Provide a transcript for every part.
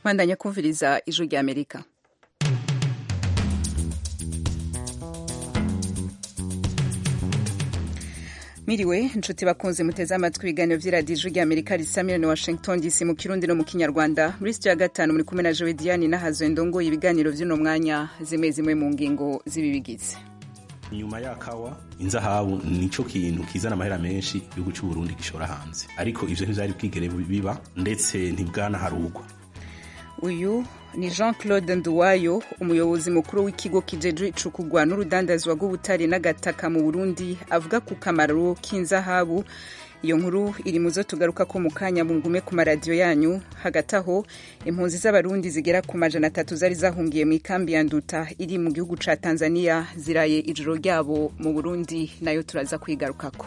bandanya kumviriza ijwi rya amerika Miriwe inshuti bakunze muteze amatwi ibiganiro vy'iradiyo ijwi rya amerika risamira ni washington dc mu kirundi no mu kinyarwanda muri sitiyo ya gatanu muri kumwe na jowe diane n'ahazwe ndongoye ibiganiro vy'uno mwanya zimwe zimwe mu ngingo z'ibibigize nyuma ya kawa inzahabu nico kintu kizana amahera menshi igihugu cy'u Burundi gishora hanze ariko ivyo ntivyari bwigere biba ndetse ntibwanaharugwa uyu ni jean claude nduwayo umuyobozi mukuru w'ikigo kijejwe icukugwa n'urudandazwa rw'ubutare n'agataka mu burundi avuga ku kamaro k'inzahabu iyo nkuru iri mu zo tugaruka ko mu kanya bungume ku maradiyo yanyu hagati aho impunzi z'abarundi zigera ku majana atatu zari zahungiye mu ikambi ya nduta iri mu gihugu ca tanzania ziraye ijoro ryabo mu burundi nayo turaza kwigarukako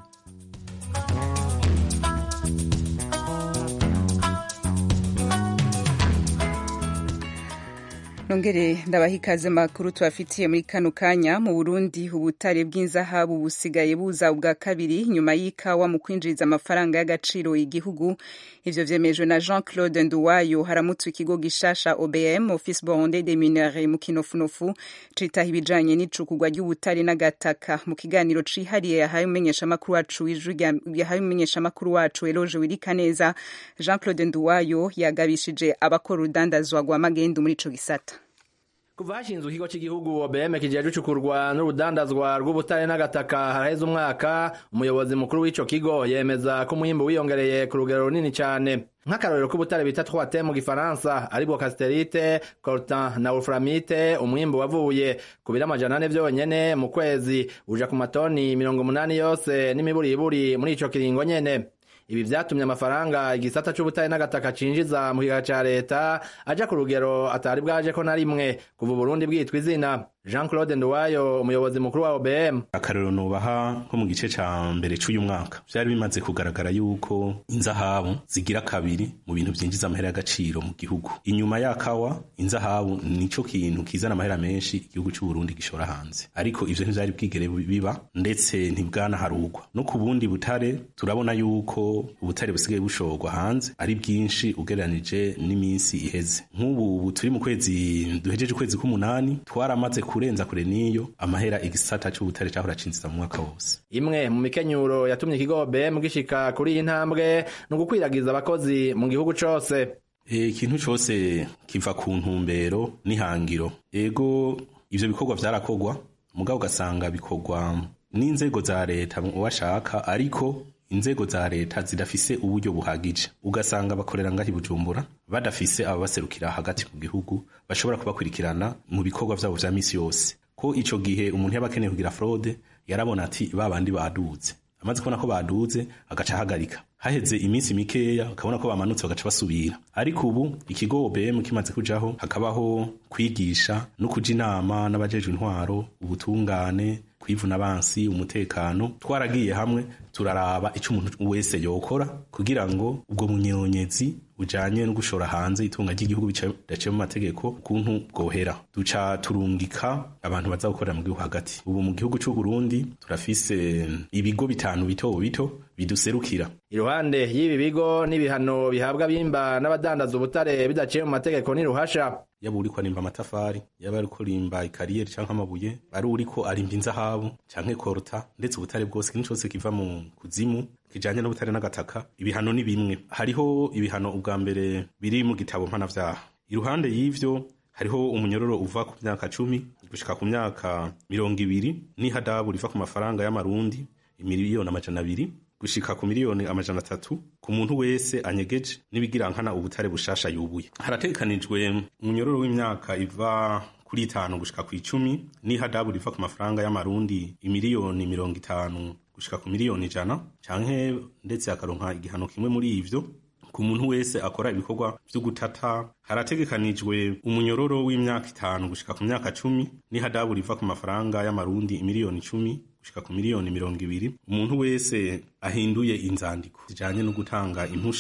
nongere ndabaha ikaze makuru tubafitiye muri kano kanya mu burundi ubutare bw'inzahabu busigaye buza ubwa kabiri nyuma y'ikawa mu kwinjiriza amafaranga y'agaciro igihugu ivyo vyemejwe na jean claude nduwayo haramutse ikigo gishasha obm office burundais des mineurs mu kinofunofu citaha ibijanye n'icukugwa ry'ubutare n'agataka mu kiganiro cihariye yahaye umumenyeshamakuru wacu yahaye umumenyeshamakuru wacu eloge wirikaneza jean claude nduwayo yagabishije abakora urudandazwa rwa magendu muri ico gisata kuva hashinzwe ikigo cy'igihugu OBM kijeje ucukurwa n'urudandazwa rw'ubutare n'agataka haraheze umwaka umuyobozi mukuru w'ico kigo yemeza ko umuhimbo wiyongereye ku rugero runini cyane nk'akarorero k'ubutare bita twate mu gifaransa aribwo casterite coltan na wolframite umwimbo wavuye ku biro amajana ane vyonyene mu kwezi uja ku matoni mirongo umunani yose n'imiburiburi muri ico kiringo nyene ibi vyatumye amafaranga igisata c'ubutare n'agataka cinjiza mu kigega ca leta aja ku rugero atari bwajeko na rimwe kuva uburundi bwitwa izina jean claude nduwayo umuyobozi mukuru wa obm akarero nubaha nko mu gice ca mbere c'uyu mwaka vyari bimaze kugaragara yuko inzahabu zigira kabiri mu bintu vyinjiza amahera y'agaciro mu gihugu inyuma ya kawa inzahabu nico kintu kizana amahera menshi igihugu c'u Burundi gishora hanze ariko ivyo ntivyari bwigere biba ndetse ntibwanaharugwa no ku bundi butare turabona yuko ubutare busigaye bushorwa hanze ari bwinshi ugereranije n'iminsi iheze nk'ubu ubu turi mu kwezi duhejeje ukwezi k'umunani twaramaze kurenza kure niyo amahera igisata c'ubutare cahora cinjiza mu mwaka wose imwe mu mikenyuro yatumye ikigo OBM gishika kuri iyi ntambwe ni ugukwiragiza abakozi mu gihugu cose ikintu e, cose kiva ku ntumbero n'ihangiro ego ivyo bikorwa vyarakorwa mugabo ugasanga bikorwa n'inzego za leta uwashaka ariko inzego za leta zidafise uburyo buhagije ugasanga bakorera ngaho Bujumbura badafise ababaserukira hagati mu gihugu bashobora kubakurikirana mu bikorwa vyabo vya misi yose ko ico gihe umuntu yaba akeneye kugira fraude yarabona ati babandi baduze amaze kubona ko baduze agaca ahagarika haheze iminsi mikeya akabona ko bamanutse bagaca basubira ariko ubu ikigo OBM kimaze kujaho hakabaho kwigisha no kuja inama n'abajejwe intwaro ubutungane kwivuna abansi umutekano twaragiye hamwe turaraba ico umuntu wese yokora kugira ngo ubwo munyonyezi bujanye no gushora hanze itunga ry'igihugu bidaciye mu mategeko kuntu bwohera duca turungika abantu baza gukorera mu gihugu hagati ubu mu gihugu c'u Burundi turafise ibigo bitanu bito bito biduserukira iruhande y'ibi bigo n'ibihano bihabwa bimba n'abadandaza ubutare bidaciye mu mategeko n'iruhasha yaba uriko arimba amatafari yaba ariko rimba ikariyeri canke amabuye ari uriko arimba inzahabu canke korota ndetse ubutare bwose ikintu cose kiva mu kuzimu kijanye n'ubutare n'agataka ibihano ni bimwe hariho ibihano ubwa mbere biri mu gitabo mpanavyaha iruhande y'ivyo hariho umunyororo uva ku myaka cumi gushika ku myaka mirongo ibiri n'ihadabu riva ku mafaranga y'amarundi imiliyoni amajana abiri gushika ku miliyoni amajana atatu ku muntu wese anyegeje n'ibigirankana ubutare bushasha yubuye harategekanijwe umunyororo w'imyaka iva kuri itanu gushika ku icumi n'ihadabu riva ku mafaranga y'amarundi imiliyoni mirongo itanu gushika ku miliyoni ijana canke ndetse akaronka igihano kimwe muri ivyo ku muntu wese akora ibikorwa vyo gutata harategekanijwe umunyororo w'imyaka itanu gushika ku myaka cumi n'ihadabu riva ku mafaranga y'amarundi imiliyoni icumi gushika ku miliyoni mirongo ibiri umuntu wese ahinduye inzandiko zijanye no gutanga impusha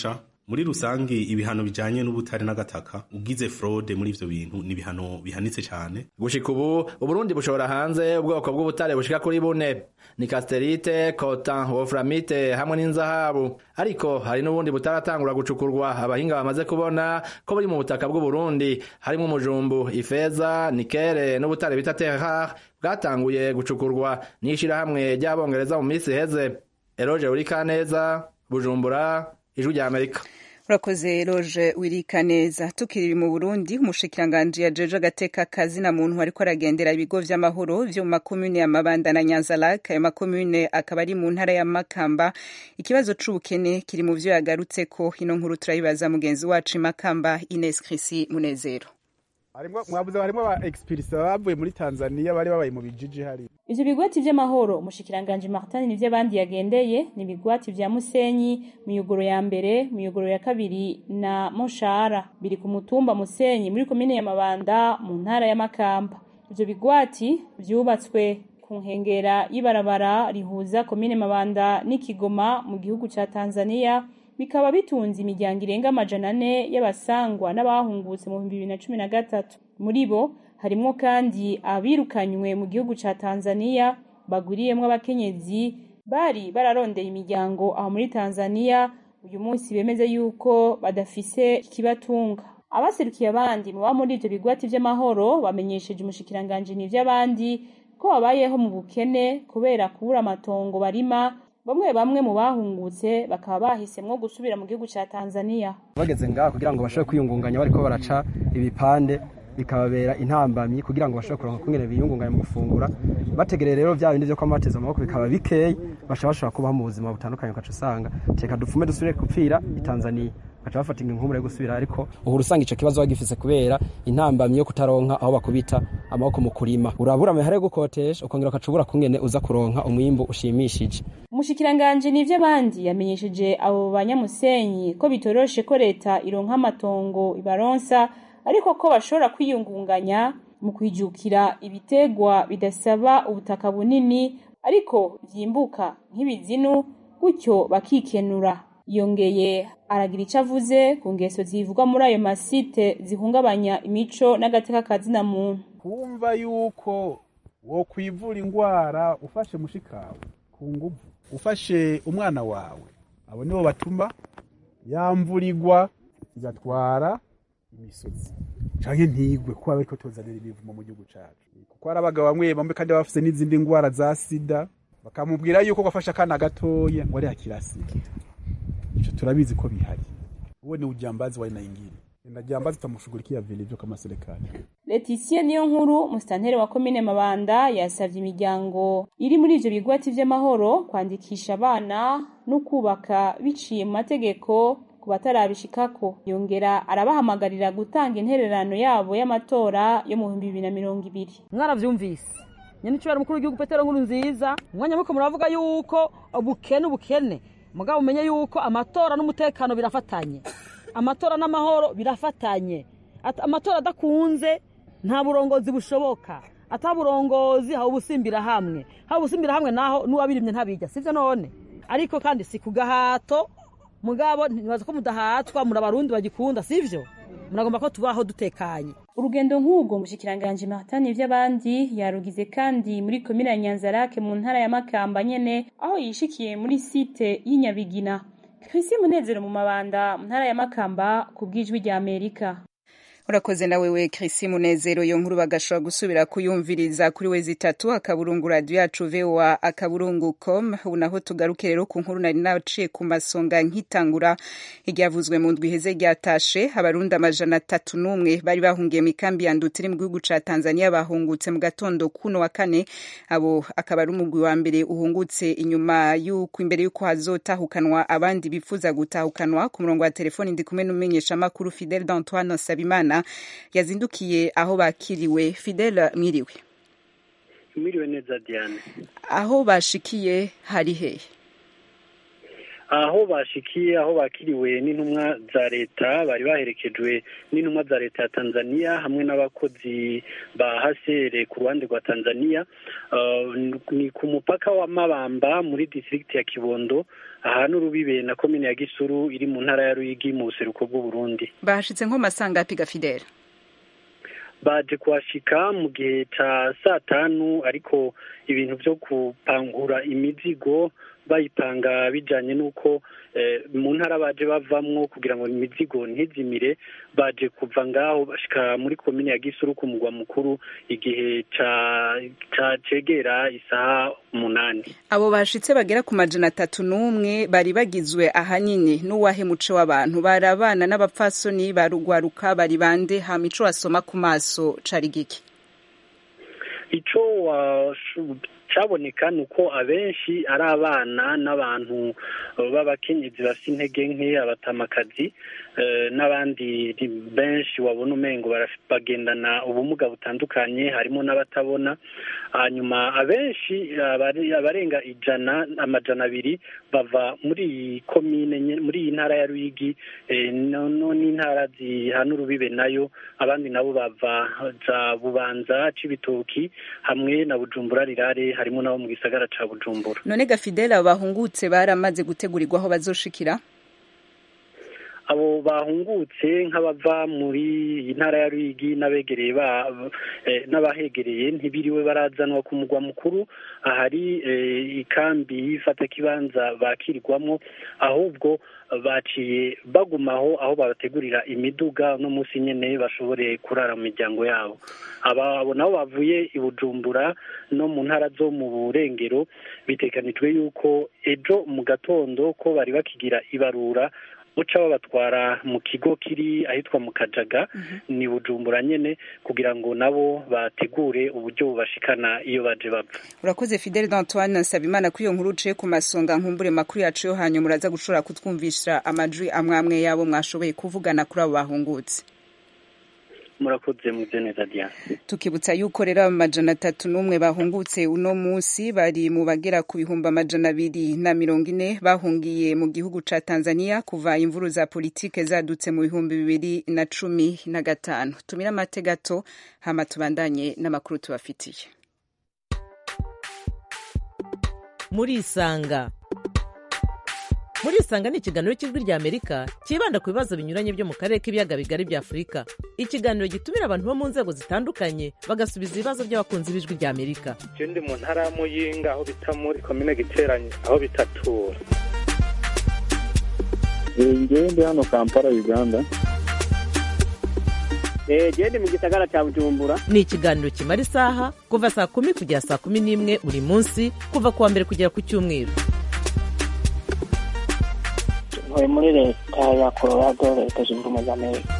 muri rusangi ibihano bijanye n'ubutare n'agataka ugize fraude muri ivyo bintu ni ibihano bihanitse cane gushika ubu uburundi bushobora hanze ubwoko bw'ubutare bushika kuri bune ni casterite cotan wolframite hamwe n'inzahabu ariko hari n'ubundi butaratangura gucukurwa abahinga bamaze kubona ko buri mu butaka bw'uburundi harimo umujumbu ifeza nikere n'ubutare bita terrar bwatanguye gucukurwa n'ishirahamwe ry'abongereza mu minsi iheze eroge urikaneza bujumbura ijwi rya amerika urakoze roje wirika neza tukiri mu burundi umushikiranganji yajeje agateka kazina muntu ariko aragendera ibigo vy'amahoro vyo mu makomune ya mabanda na nyanzalak ayo makomune akaba ari mu ntara ya makamba ikibazo c'ubukene kiri mu vyo yagarutseko ino nkuru turayibaza mugenzi wacu makamba ines krisi munezero mwabuze harimo aba expirisa bavuye muri tanzania bari babaye mu bijiji hari ivyo bigwati vy'amahoro umushikiranganji martin nivyo abandi yagendeye ni ibigwati vya musenyi miyogoro ya mbere miyogoro ya kabiri na moshara biri ku mutumba musenyi muri komine ya mabanda mu ntara ya makamba ivyo bigwati vyubatswe ku nkengera y'ibarabara rihuza komine mabanda n'ikigoma mu gihugu ca tanzania bikaba bitunze imiryango irenga amajana ane y'abasangwa n'abahungutse mu bihumbi bibiri na cumi na gatatu muri bo harimwo kandi abirukanywe mu gihugu ca tanzania bagwiriyemwo abakenyezi bari bararondeye imiryango aho muri tanzania uyu munsi bemeze yuko badafise ikibatunga abaserukiye abandi mu ba muri ivyo bigwati vy'amahoro bamenyesheje umushikiranganji n'ivy'abandi ko babayeho mu bukene kubera kubura amatongo barima bamwe bamwe mu bahungutse bakaba bahisemwo gusubira mu gihugu ca Tanzania bageze ngaha kugira ngo bashobore kwiyungunganya bariko baraca ibipande bikababera intambamyi kugira ngo bashobore kuronka kungene biyungunganya mu gufungura bategereye rero vya bindi vyo kwama bateze amaboko bikaba bikeyi basha bashobora kubaho mu buzima butandukanye ugaca usanga reka dupfume dusubire gupfira i Tanzania baca bafata inkumbure yo gusubira ariko uhura usanga ico kibazo bagifise kubera intambamyi yo kutaronka aho bakubita amaboko mu kurima urabura amahera yo gukotesha ukongera ukacubura kungene uza kuronka umwimbu ushimishije umushikiranganji nivyo abandi yamenyesheje abo banyamusenyi ko bitoroshe ko leta ironka amatongo ibaronsa ariko ko bashobora kwiyungunganya mu kwijukira ibitegwa bidasaba ubutaka bunini ariko vyimbuka nk'ibizinu gutyo bakikenura yongeye aragira ico avuze ku ngeso zivugwa muri ayo masite zihungabanya imico n'agateka kazina muntu kumva yuko wo kwivura ingwara ufashe mushikawe ku nguvu ufashe umwana wawe abo nibo batuma yamvurirwa igatwara imisozi canke ntigwe kuko bariko tuzanira ibivumo mu gihugu cacu kuko hari abagabo bamwe bamwe kandi bafise n'izindi ngwara za sida bakamubwira yuko gafashe akana gatoya ngo ari akira sida ico turabizi ko bihari uwo ni ujambazi wa aina ingine na jambazi tutamushughulikia vilivyo kama serikali Leticia niyo nkuru musitanteri wa komine Mabanda yasavye imiryango iri muri ivyo bigwati vy'amahoro kwandikisha abana no kubaka biciye mu mategeko ku batarabishikako yongera arabahamagarira gutanga intererano yabo y'amatora yo mu bihumbi bibiri na mirongo ibiri mwaravyumvise nyene icubera mukuru w'igihugu petero nkuru nziza umwanya muko muravuga yuko ubukene ubukene mugabo umenye yuko amatora n'umutekano birafatanye amatora n'amahoro birafatanye amatora adakunze nta burongozi bushoboka ata burongozi haba ubusimbira hamwe haba ubusimbira hamwe naho n'uwabirimye ntabijya sivyo none ariko kandi si ku gahato mugabo ntibaza ko mudahatwa muri abarundi bagikunda sivyo muragomba ko tubaho dutekanye urugendo nk'ubwo mushikiranganje Martin vy'abandi yarugize kandi muri komine ya Nyanzarake mu ntara ya Makamba nyene aho yishikiye muri site y'inyabigina Chrissy Munezero mu mabanda mu ntara ya Makamba ku bwijwi rya Amerika urakoze nawe we Chrissy Munezero iyo nkuru bagashobora gusubira kuyumviriza kuri we zitatu akaburungu radio yacu VOA akaburungu com unaho tugaruke rero ku nkuru nari naciye ku masonga nkitangura iryavuzwe mu ndwi heze ryatashe abarundi amajana atatu n'umwe bari bahungiye mu ikambi ya Ndutiri mu gihugu ca Tanzania bahungutse mu gatondo kuno wa kane abo akaba ari umugwi wa mbere uhungutse inyuma y'uko imbere y'uko hazotahukanwa abandi bifuza gutahukanwa ku murongo wa telefoni ndi kumwe n'umumenyesha makuru Fidel d'Antoine Sabimana yazindukiye aho bakiriwe Fidel mwiriwe mwiriwe neza Diane aho bashikiye hari hehe aho bashikiye aho bakiriwe n'intumwa za leta bari baherekejwe n'intumwa za leta ya tanzania hamwe n'abakozi ba hasere ku ruhande rwa tanzania ni ku mupaka wa mabamba muri district ya kibondo ahantu urubibe na komine ya gisuru iri mu ntara ya ruyigi mu buseruko bw'uburundi bahashitse nko masanga piga fidele baje kuhashika mu gihe ca saa tanu ariko ibintu vyo kupangura imizigo bayipanga bijanye n'uko mu ntara baje bavamwo kugira ngo imizigo ntizimire baje kuva ngaho bashika muri komine ya gisuru ku mugwa mukuru igihe ca cegera isaha umunani abo bashitse bagera ku majana atatu n'umwe bari bagizwe ahanini n'uwahe muco w'abantu bari abana n'abapfasoni barugwaruka bari bande hama ico wasoma ku maso cari giki ico cyaboneka ni uko abenshi ari abana n'abantu b'abakenyezi bafite intege nke abatamakazi n'abandi benshi wabona umengo bagendana ubumuga butandukanye harimo n'abatabona hanyuma abenshi abarenga ijana amajana abiri bava muri iyi komine muri iyi ntara ya ruyigi n'intara zihana urubibe nayo abandi nabo bava za bubanza c'ibitoki hamwe na bujumbura rirare harimo nabo mu gisagara ca bujumbura none gafidela bahungutse baramaze gutegurirwa aho bazoshikira abo bahungutse nk'abava muri iyi ntara ya ruyigi n'abegereye n'abahegereye ntibiriwe barazanwa ku mugwa mukuru ahari ikambi y'ifatakibanza bakirirwamo ahubwo baciye bagumaho aho babategurira imiduga no munsi nyene bashobore kurara mu miryango yabo abo nabo bavuye i bujumbura no mu ntara zo mu burengero biteganijwe yuko ejo mu gatondo ko bari bakigira ibarura buca babatwara mu kigo kiri ahitwa mu kajaga ni bujumbura nyene kugira ngo nabo bategure uburyo bubashikana iyo baje bapfa urakoze fidele d'antoine nsabimana kuri iyo nkuru uciye ku masonga nkumbure makuru yacu yo hanyuma uraza gushobora kutwumvisha amajwi amwe amwe yabo mwashoboye kuvugana kuri abo bahungutse murakoze muze neza diane tukibutsa yuko rero amajana atatu n'umwe bahungutse uno munsi bari mu bagera ku bihumbi amajana abiri na mirongo ine bahungiye mu gihugu ca tanzania kuva imvuru za politike zadutse mu bihumbi bibiri na cumi na gatanu tumire amate gato hama tubandanye n'amakuru tubafitiye murisanga murisanga ni ikiganiro cy'ijwi rya amerika cyibanda ku bibazo binyuranye byo mu karere k'ibiyaga bigari bya afurika ikiganiro gitumira abantu bo mu nzego zitandukanye bagasubiza ibibazo by'abakunzi b'ijwi rya amerika je ndi mu ntara ya muyinga aho bita muri komine giteranye aho bitatura ngewe ndi hano kampala uganda gende mu gisagara cya bujumbura ni ikiganiro kimara isaha kuva saa kumi kugera saa kumi n'imwe buri munsi kuva ku wa mbere kugera ku cyumweru ntuye muri leta ya colorado leta zunze ubumwe za amerika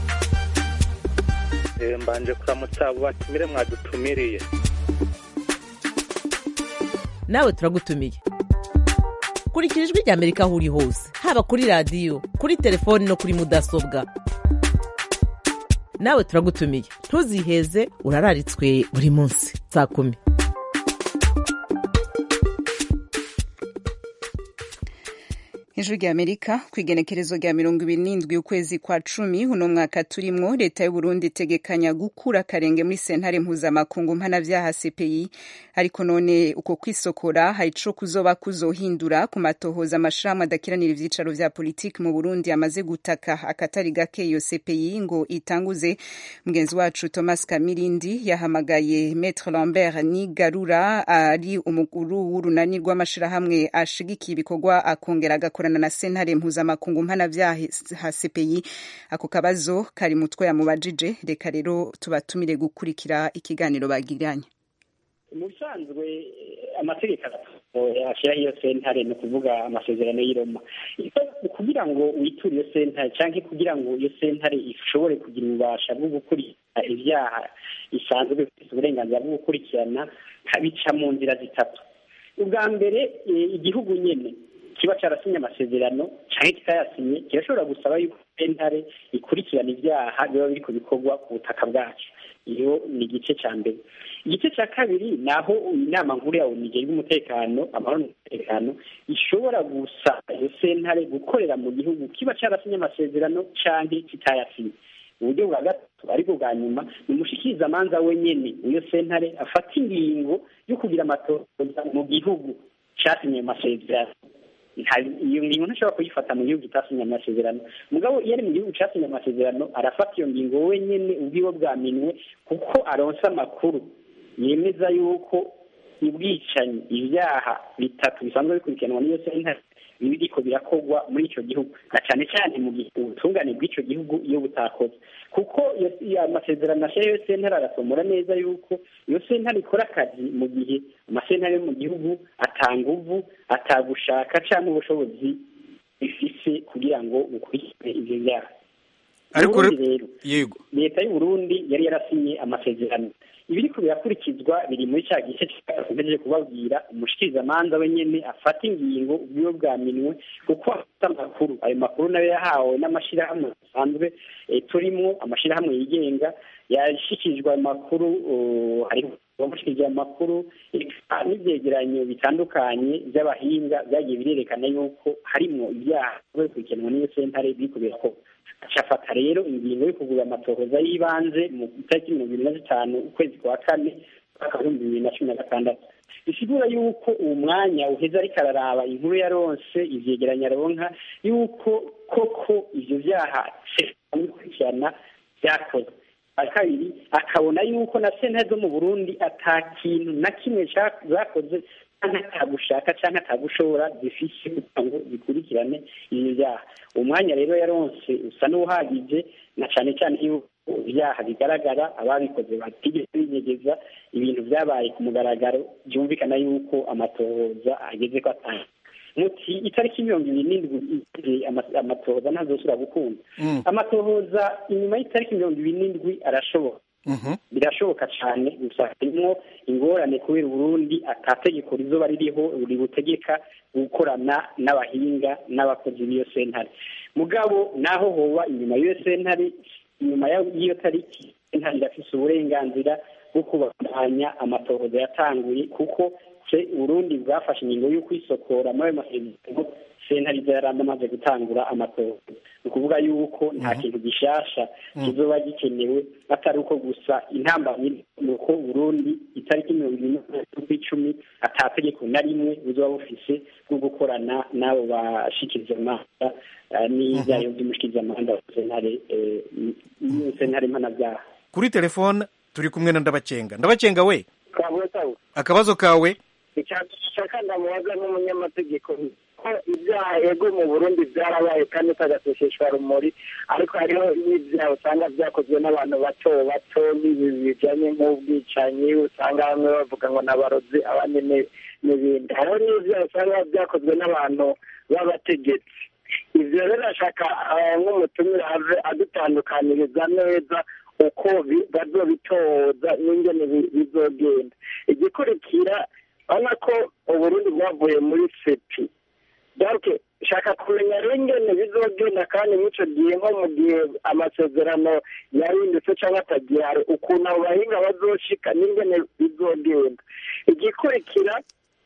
mbanje kuramutsa abo batumire mwadutumiriye nawe turagutumiye kurikira ijwi rya amerika aho uri hose haba kuri radiyo kuri telefoni no kuri mudasobwa nawe turagutumiye ntuziheze urararitswe buri munsi saa kumi ijwi rya amerika ku igenekerezo rya mirongo ibiri n'indwi ukwezi kwa cumi uno mwaka turimwo leta y'uburundi itegekanya gukura akarenge muri sentare mpuzamakungu mpanavyaha cpi ariko none uko kwisokora hari ico kuzoba kuzohindura ku matohoza amashirahamwe adakiranira ivyicaro vya politiki mu burundi amaze gutaka akatari gake iyo cpi ngo itanguze mugenzi wacu thomas kamirindi yahamagaye maître lambert nigarura ari umukuru w'urunani rw'amashirahamwe ashigikiye ibikorwa akongera agakora gukorana na sentare mpuzamakungu mpanavyaha CPI ako kabazo kari mutwe yamubajije reka rero tubatumire gukurikira ikiganiro bagiranye mu bisanzwe amategeko ashyiraho iyo sentare ni ukuvuga amasezerano y'i Roma kugira ngo witure iyo sentare cyangwa kugira ngo iyo sentare ishobore kugira ububasha bwo gukurikirana ibyaha isanzwe ifite uburenganzira bwo gukurikirana bica mu nzira zitatu ubwa mbere igihugu nyine kiba cyarasinye amasezerano cyangwa kitayasinye kirashobora gusaba yuko sentare ikurikirana ibyaha biba biri ku bikorwa ku butaka bwacu iyo ni igice cya mbere igice cya kabiri ni aho inama nkuru ya onu igejwe umutekano amahoro n'umutekano ishobora gusaba iyo sentare gukorera mu gihugu kiba cyarasinye amasezerano cyangwa kitayasinye uburyo bwa gatatu ariko bwa nyuma ni umushikirizamanza wenyine iyo sentare afata ingingo yo kugira amatoza mu gihugu cyasinye ayo masezerano iyo ngingo ntashobora kuyifata mu gihugu kitasinye amasezerano mugabo iyo ari mu gihugu cyasinye amasezerano arafata iyo ngingo wenyine ubwiwe bwaminwe kuko aronsa amakuru yemeza yuko ubwicanyi ibyaha bitatu bisanzwe bikurikiranwa n'iyo sentare biriko birakorwa muri icyo gihugu na cyane cyane mu gihe ubutungane bw'icyo gihugu iyo butakoze kuko amasezerano ashyira iyo sentare arasomora neza yuko iyo sentare ikora akazi mu gihe amasentare yo mu gihugu atanguvu atagushaka cyangwa ubushobozi bifise kugira ngo bukurikire ivyo byaha ariko rero yego leta y'u Burundi yari yarasinye amasezerano ibiriko birakurikizwa biri muri cya gice cyakomeje kubabwira umushikirizamanza wenyene afata ingingo ubwiwe bwaminwe kuko afite amakuru ayo makuru nayo yahawe n'amashyirahamwe asanzwe turimwo amashyirahamwe yigenga yashikirijwe ayo makuru hariho abamushikirije amakuru n'ibyegeranyo bitandukanye by'abahinga byagiye birerekana yuko harimwo ibyaha bikurikiranwa n'iyo sentare biriko birakorwa acafata rero ingingo yo kugura amatohoza y'ibanze mu itariki mirongo ibiri na zitanu ukwezi kwa kane mwaka w'ibihumbi bibiri na cumi na gatandatu bisigura yuko uwo mwanya uheze ariko araraba inkuru yaronse ivyegeranya aronka yuko koko ivyo vyaha bikurikirana vyakozwe kabiri akabona yuko na sentare zo mu burundi ata kintu na kimwe zakoze cyangwa atagushaka cyangwa atagushobora zifise kugira ngo zikurikirane ibi byaha umwanya rero yaronse usa n'uhagije na cyane cyane yuko ibyaha bigaragara ababikoze batigeze binyegeza ibintu byabaye ku mugaragaro byumvikana yuko amatohoza ageze ko atanga muti itariki mirongo ibiri n'indwi amatohoza ntazosubira gukunda amatohoza inyuma y'itariki mirongo ibiri n'indwi arashoboka birashoboka cyane gusa harimo ingorane kubera uburundi atategeko rizoba ririho ributegeka gukorana n'abahinga n'abakozi b'iyo sentare mugabo naho hoba inyuma y'iyo sentare inyuma y'iyo tariki sentare irafise uburenganzira bwo kubandanya amatohoza yatanguye kuko uburundi bwafashe ingingo yo kwisokora muri ayo masezerano sentare iza yari amaze gutangura amatohoza ni ukuvuga yuko nta kintu gishasha kizoba gikenewe atari uko gusa intambamyi ni uko burundi itariki mirongo ine z'ukwicumi ata tegeko na rimwe buzoba bufise bwo gukorana n'abo bashikiriza amanza n'ibyayo by'umushikirizamanza wa sentare sentare mpanabyaha kuri telefone turi kumwe na ndabacenga ndabacenga we akabazo kawe icyashaka ndamubaza nk'umunyamategeko ko ibyaha ego mu burundi byarabaye kandi utagaseseshwa rumuri ariko hariho n'ibyaha usanga byakozwe n'abantu bato bato n'ibi bijyanye nk'ubwicanyi usanga bamwe bavuga ngo n'abarozi abandi n'ibindi hariho n'ibyaha usanga byakozwe n'abantu b'abategetsi ibyo rero ashaka nk'umutumire ave adutandukaniriza neza uko bazobitoza n'ingene bizogenda igikurikira urabona ko uburundi bwavuye muri sepi donc shaka kumenya rero ingene bizogenda kandi mw'ico gihe nko mu gihe amasezerano yahindutse cyangwa atagihari ukuntu abo bahinga bazoshika n'ingene bizogenda igikurikira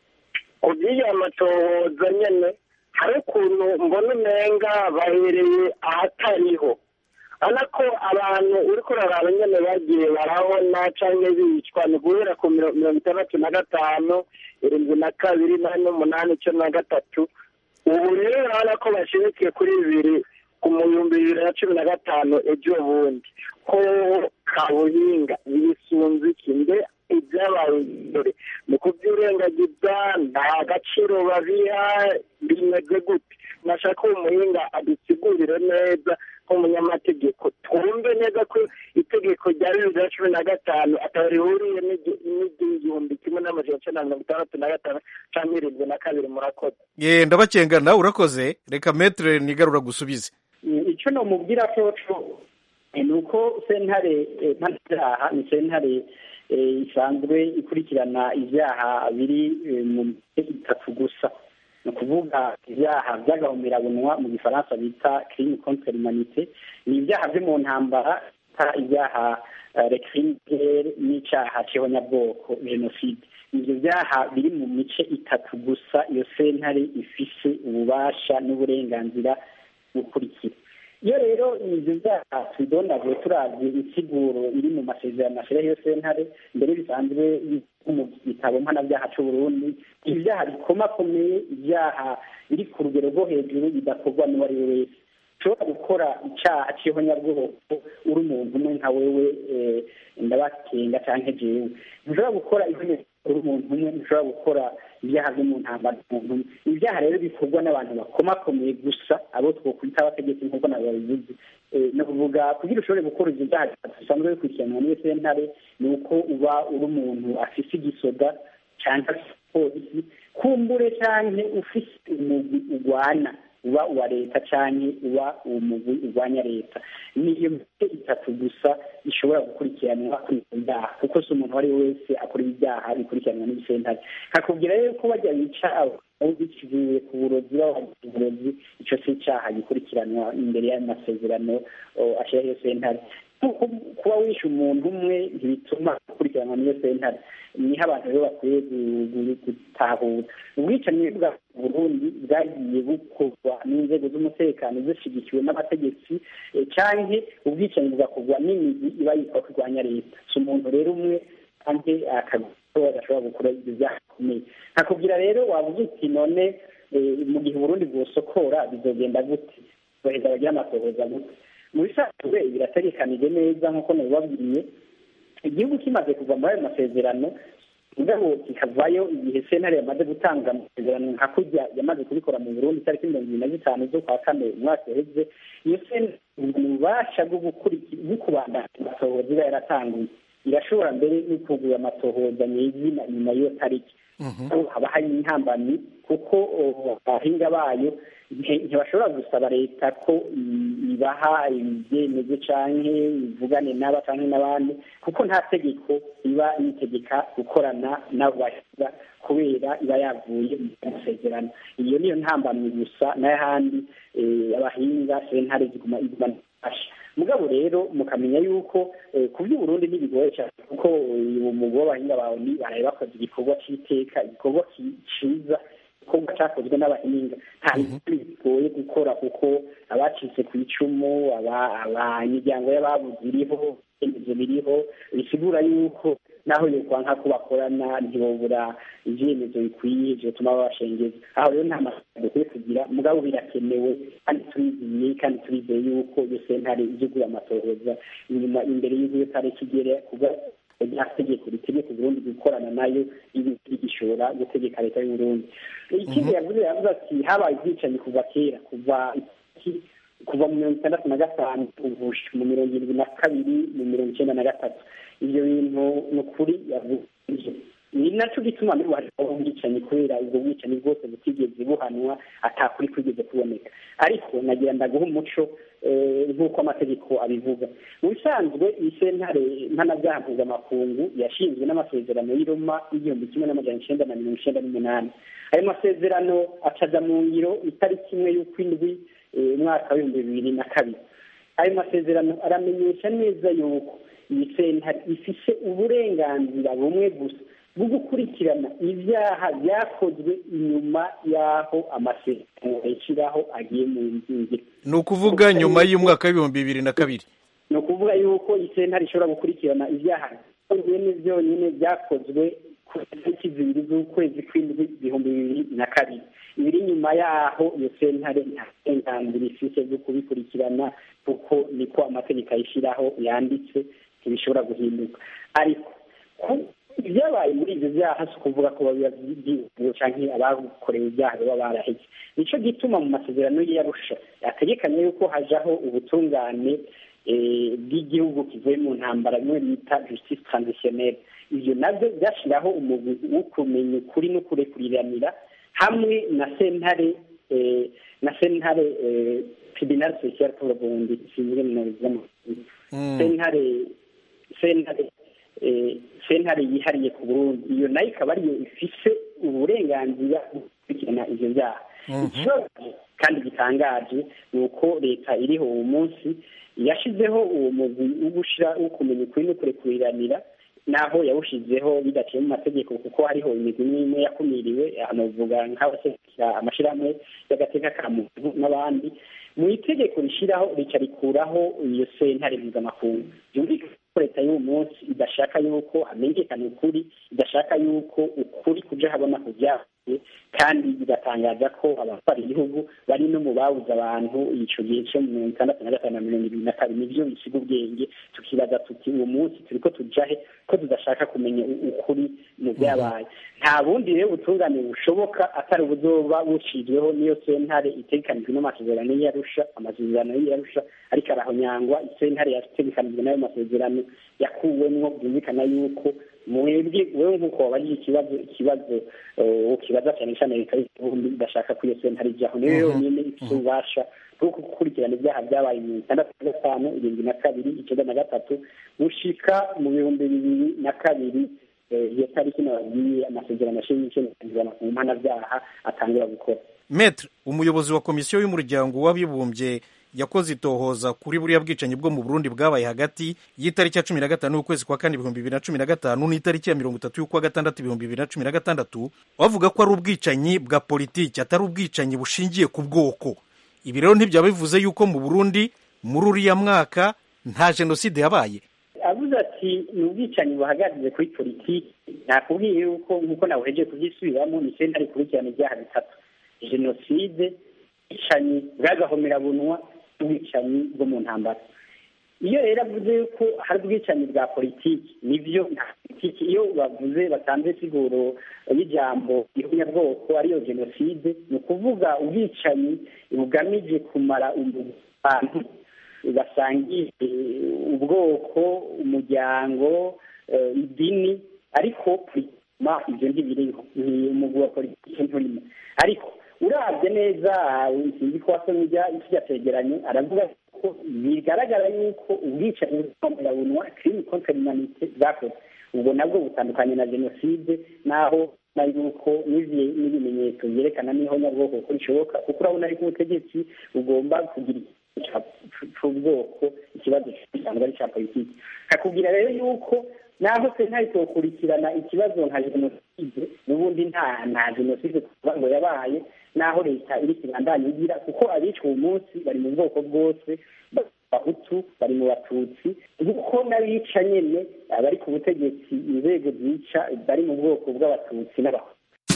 ku by'iyo matohoza nyene hari ukuntu mbona umenga bahereye ahatariho urabona ko abantu uri kuraraba nyine bagiye barabona cyangwa bicwa ni guhera ku mirongo itandatu na gatanu irindwi na kabiri nane n'umunani icyenda na gatatu ubu rero urabona ko bashimikiye kuri bibiri ku bihumbi bibiri na cumi na gatanu ejo bundi ko kabuhinga ibisunzu iki mbe ibyabaye imbere mu kubyirengagiza nta gaciro babiha bimeze gute nashaka uwo muhinga adusigurire neza nk'umunyamategeko twumve neza ko itegeko rya bibiri na cumi na gatanu atari rihuriye n'igihumbi kimwe n'amajana icyenda na mirongo itandatu na gatanu cyangwa irindwi na kabiri murakoze ye ndabacenga nawe urakoze reka metere nigarura gusubize icyo namubwira cyoco ni uko sentare mpanabyaha ni sentare isanzwe ikurikirana ibyaha biri mu itatu gusa ni ukuvuga ibyaha by'agahomerabunwa mu gifaransa bita kirimi contre humanite ni ibyaha byo mu ntambara bita ibyaha rekirimigere n'icyaha cy'ihonyabwoko jenoside ibyo byaha biri mu mice itatu gusa iyo sentare ifise ububasha n'uburenganzira bukurikira iyo rero ibyo byaha tubidondaguye turavye insiguro iri mu masezerano ashyiraho iyo sentare mbere bisanzwe mu gitabo mpanabyaha c'uburundi ibyaha bikomakomeye ibyaha biri ku rugero rwo hejuru bidakorwa n'uwo ari we wese ushobora gukora icyaha cy'ihonyabwoko uri umuntu umwe nka wewe ndabakenga cyangwa jewe ntushobora gukora ihonyabwoko uri umuntu umwe ntushobora gukora ibyaha byo mu ntambara umuntu umwe ibyaha rero bikorwa n'abantu bakomakomeye gusa abo twokwita abategetsi nk'uko nabo babivuze ni ukuvuga kugira ushobore gukora ibyo byaha bisanzwe bikurikiranwa n'iyo sentare ni uko uba uri umuntu afise igisoda cyangwa polisi kumbure cyane ufise umugwi urwana uba uwa leta cyangwa uba umugwi urwanya leta niyo mice itatu gusa ishobora gukurikiranwa kuri ibyo byaha kuko si umuntu uwo ari we wese akora ibyaha bikurikiranwa n'ibisentare nkakubwira rero ko bajya bica bikivuye ku burozi babagize uburozi icyo si icyaha gikurikiranwa imbere y'amasezerano ashyiraho iyo sentare kuba wishe umuntu umwe ntibituma ukurikiranwa n'iyo sentare niho abantu rero bakwiye gutahura ubwicanyi bwa burundi bwagiye bukorwa n'inzego z'umutekano zishyigikiwe n'abategetsi cyangwa ubwicanyi bugakorwa n'imizi iba yitwa kurwanya leta si umuntu rero umwe kandi akagora adashobora gukora ibyo byaha bikomeye nkakubwira rero wabuze uti none mu gihe uburundi bwosokora bizogenda gute boheza bagira amatohoza gute mu bisanzwe birategekanije neza nk'uko nabibabwiye igihugu kimaze kuva muri ayo masezerano mugabo kikavayo igihe sentare yamaze gutanga amasezerano nka kurya yamaze kubikora mu burundi itariki mirongo ibiri na zitanu z'ukwa kane umwaka uheze iyo sentare ububasha bwo kubandanya amatohoza iba yaratanguye irashobora mbere no kugura amatohoza mu izina nyuma y'iyo tariki haba hari intambamyi kuko abahinga bayo ntibashobora gusaba leta ko ibaha ibyemezo canke ivugane n'aba canke n'abandi kuko nta tegeko iba yitegeka gukorana n'abo bahinga kubera iba yavuye mu masezerano iyo niyo ntambamyi gusa n'ahandi abahinga sentare ziguma iguma nafasha mugabo rero mukamenya yuko ku by'uburundi ntibigoye cyane kuko uwo mugabo w'abahinga bawe ni baraye bakoze igikorwa cy'iteka igikorwa ciza igikorwa cyakozwe n'abahinga nta bintu bigoye gukora kuko abacitse ku icumu imiryango y'ababuze iriho ibyemezo biriho bisigura yuko naho yokwanka ko bakorana ntibobura ibyemezo bikwiye byotuma babashengeza aho rero nta mafaranga dukwiye kugira mugabo birakenewe kandi turizeye kandi turizeye yuko iyo sentare izugura amatohoza inyuma imbere y'uko iyo tariki igere kuba rya tegeko ritegeka uburundi gukorana nayo rigishobora gutegeka leta y'uburundi ikindi yavuze yavuze ati habaye ubwicanyi kuva kera kuva kuva mu mirongo itandatu na gatanu mu mirongo irindwi na kabiri mu mirongo icyenda na gatatu ibyo bintu ni ukuri yavuze ni nacyo gituma n'ubu hariho ubwicanyi kubera ubwo bwicanyi bwose butigeze buhanwa atakuri kwigeze kuboneka ariko nagira ndaguha umuco nk'uko amategeko abivuga mu bisanzwe iyi sentare mpanabyaha mpuzamakungu yashinzwe n'amasezerano y'i Roma y'igihumbi kimwe n'amajana icyenda na mirongo icyenda n'umunani ayo masezerano acaza mu ngiro itariki imwe y'ukwindwi umwaka w'ibihumbi bibiri na kabiri ayo masezerano aramenyesha neza yuko iyi sentare ifise uburenganzira bumwe gusa bwo gukurikirana ibyaha byakozwe inyuma y'aho amasezerano yashyiraho agiye mu ngiro ni ukuvuga nyuma y'umwaka w'ibihumbi bibiri na kabiri ni ukuvuga yuko iyi sentare ishobora gukurikirana ibyaha byonyine byonyine byakozwe ku itariki zibiri z'ukwezi kw'indwi ibihumbi bibiri na kabiri ibiri nyuma y'aho iyo sentare nta burenganzira ifite bwo kubikurikirana kuko niko amategeko ayishyiraho yanditse ntibishobora guhinduka ariko ibyabaye muri ibyo byaha si ukuvuga ko babiba by'igihugu cyangwa abakorewe ibyaha baba baraheze nicyo gituma mu masezerano y'iyarusha yategekanye yuko hajaho ubutungane bw'igihugu kivuye mu ntambara bimwe bita justice transitionnelle ibyo nabyo byashyiraho umugwi wo kumenya ukuri no kurekuriranira hamwe na sentare na sentare tribunal social pour burundi sinzwe mu z'amakuru sentare sentare sentare yihariye ku burundi iyo nayo ikaba ariyo ifise uburenganzira gukurikirana ivyo vyaha ikibazo kandi gitangaje ni uko leta iriho uwo munsi yashizeho uwo mugwi wo gushira wo kumenya ukuri no kurekuriranira naho yawushizeho bidaciye mu mategeko kuko hariho imigwi imwe imwe yakumiriwe hanovuga nk'abaserukira amashirahamwe y'agateka ka muntu n'abandi mu itegeko rishiraho rica rikuraho iyo sentare mpuzamakungu byumvikana ko leta y'uwo munsi idashaka yuko hamenyekana ukuri idashaka yuko ukuri kuja habona ku vyavuye kandi bigatangaza ko abatwara igihugu bari no mu babuze abantu ico gihe co mu mirongo itandatu na gatanu na mirongo ibiri na kabiri nivyo bisiga ubwenge tukibaza tuti uwo munsi turiko tujahe ko tudashaka kumenya ukuri mu vyabaye nta bundi rero butungane bushoboka atari ubuzoba bucizweho niyo sentare itegekanijwe n'amasezerano y'iyarusha amasezerano y'iyarusha ariko arahonyangwa isentare yategekanijwe n'ayo masezerano yakuwemwo byumvikana yuko mwebwe wewe nk'uko wabajije ikibazo ikibazo ukibaza cyane cyane leta y'uburundi idashaka ko iyo sentare ijyaho niyo yonyine ifite ububasha bwo gukurikirana ibyaha byabaye mu itandatu na gatanu irindwi na kabiri icyenda na gatatu gushika mu bihumbi bibiri na kabiri iyo tariki nababwiye amasezerano ashinzwe mu mpanabyaha atangura gukora metre umuyobozi wa komisiyo y'umuryango w'abibumbye yakoze itohoza kuri buriya bwicanyi bwo mu burundi bwabaye hagati y'itariki ya cumi na gatanu y'ukwezi kwa kane ibihumbi bibiri na cumi na gatanu n'itariki ya mirongo itatu y'ukwa gatandatu ibihumbi bibiri na cumi na gatandatu bavuga ko ari ubwicanyi bwa politiki atari ubwicanyi bushingiye ku bwoko ibi rero ntibyaba bivuze yuko mu burundi muri uriya mwaka nta jenoside yabaye avuze ati ni ubwicanyi buhagaze kuri politiki nakubwiye yuko nk'uko nawuheje kubyisubiramo ni sentare ikurikirana ibyaha bitatu jenoside ubwicanyi bw'agahomerabunwa n'ubwicanyi bwo mu ntambara iyo rero avuze yuko hari ubwicanyi bwa politiki nibyo nta politiki iyo bavuze batanze siguro y'ijambo ihonyabwoko ariyo jenoside ni ukuvuga ubwicanyi bugamije kumara abantu basangiye ubwoko umuryango idini ariko ma ibyo ntibiriho ni umugwi wa politiki nturimo ariko urabye neza sinzi ko wasomye ikijya cegeranyo aravuga ko bigaragara yuko ubwicanyi bw'amerabunwa crime contre l'humanité bwakoze ubwo nabwo butandukanye na jenoside naho na yuko n'ibimenyetso byerekana n'ihonyabwoko ko rishoboka kuko urabona ariko ubutegetsi bugomba kugira cy'ubwoko ikibazo gisanzwe ari cya politiki kakubwira rero yuko naho se ntahitokurikirana ikibazo nka jenoside n'ubundi nta nta jenoside kuvuga ngo yabaye naho leta iri kibandanya igira kuko abicwa uwo munsi bari mu bwoko bwose bahutu bari mu batutsi kuko n'abica nyine abari ku butegetsi inzego zica bari mu bwoko bw'abatutsi n'abahutu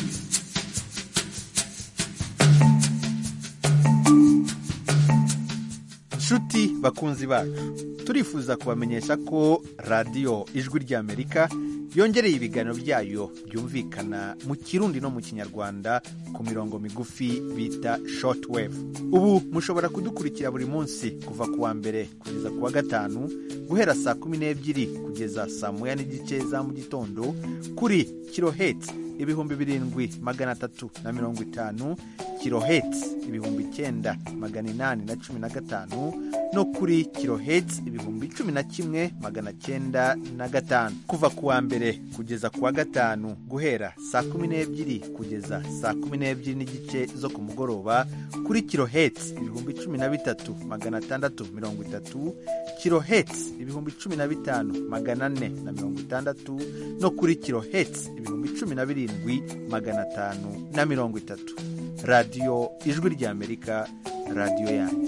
nshuti bakunzi bacu turifuza kubamenyesha ko radiyo ijwi ry'amerika yongereye ibiganiro byayo byumvikana mu kirundi no mu kinyarwanda ku mirongo migufi bita shortwave ubu mushobora kudukurikira buri munsi kuva ku wa mbere kugeza ku wa gatanu guhera saa kumi n'ebyiri kugeza saa moya n'igice za mu gitondo kuri kiloheti ibihumbi birindwi magana atatu na mirongo itanu kiloheti ibihumbi icyenda magana inani na cumi na gatanu no kuri kiloheti ibihumbi cumi na kimwe magana cyenda na gatanu kuva ku wa mbere kugeza ku wa gatanu guhera saa kumi n'ebyiri kugeza saa kumi n'ebyiri n'igice zo ku mugoroba kuri kiloheti ibihumbi cumi na bitatu magana atandatu mirongo itatu kiloheti ibihumbi cumi na bitanu magana ane na mirongo itandatu no kuri kiloheti ibihumbi cumi na birindwi magana atanu na mirongo itatu radiyo ijwi ry'amerika radiyo yanyu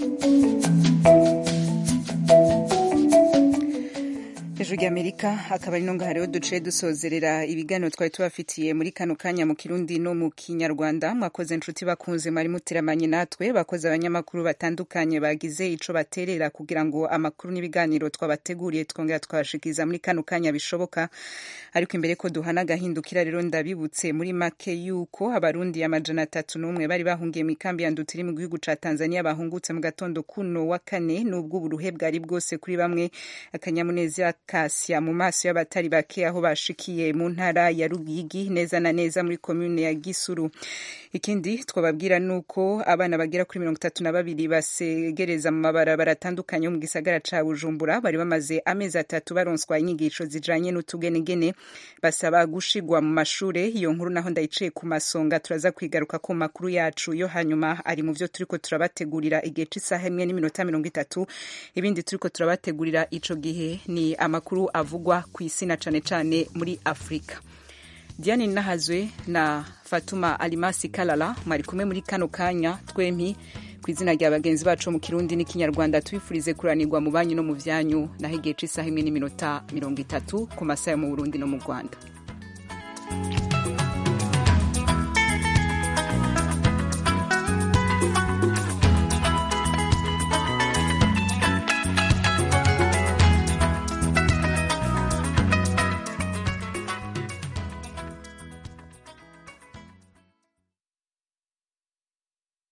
ijwi ry'amerika akaba ari ngaha rero duciye dusozerera ibiganiro twari tubafitiye muri kano kanya mu kirundi no mu kinyarwanda mwakoze inshuti bakunze mwari muteramanye natwe bakoze abanyamakuru batandukanye bagize ico baterera kugira ngo amakuru n'ibiganiro twabateguriye twongera twabashikiriza muri kano kanya bishoboka ariko imbere ko duhana agahindukira rero ndabibutse muri make yuko abarundi amajana atatu n'umwe bari bahungiye mu ikambi ya ndutiri mu gihugu ca tanzania bahungutse mu gatondo kuno wa kane n'ubwo uburuhe bwari bwose kuri bamwe akanyamuneza kasya mu maso y'abatari bake aho bashikiye mu ntara ya rugigi neza na neza muri komune ya gisuru ikindi twababwira nuko abana bagera kuri mirongo itatu na babiri basegereza mu mabarabara atandukanye mu gisagara ca bujumbura bari bamaze amezi atatu baronswa inyigisho zijanye n'utugenegene basaba gushigwa mu mashure iyo nkuru naho ndayiciye ku masonga turaza kwigaruka ku makuru yacu yo hanyuma ari mu vyo turiko turabategurira igihe c'isaha imwe n'iminota mirongo itatu ibindi turiko turabategurira ico gihe ni amakuru avugwa ku isi na cane cane muri afurika diane nahazwe na fatuma alimasi kalala mwari kumwe muri kano kanya twempi ku izina rya bagenzi bacu mu kirundi n'ikinyarwanda tubifurize kuranirwa mu banyu no mu vyanyu naho igihe c'isaha imwe n'iminota mirongo itatu ku masaha yo mu burundi no mu rwanda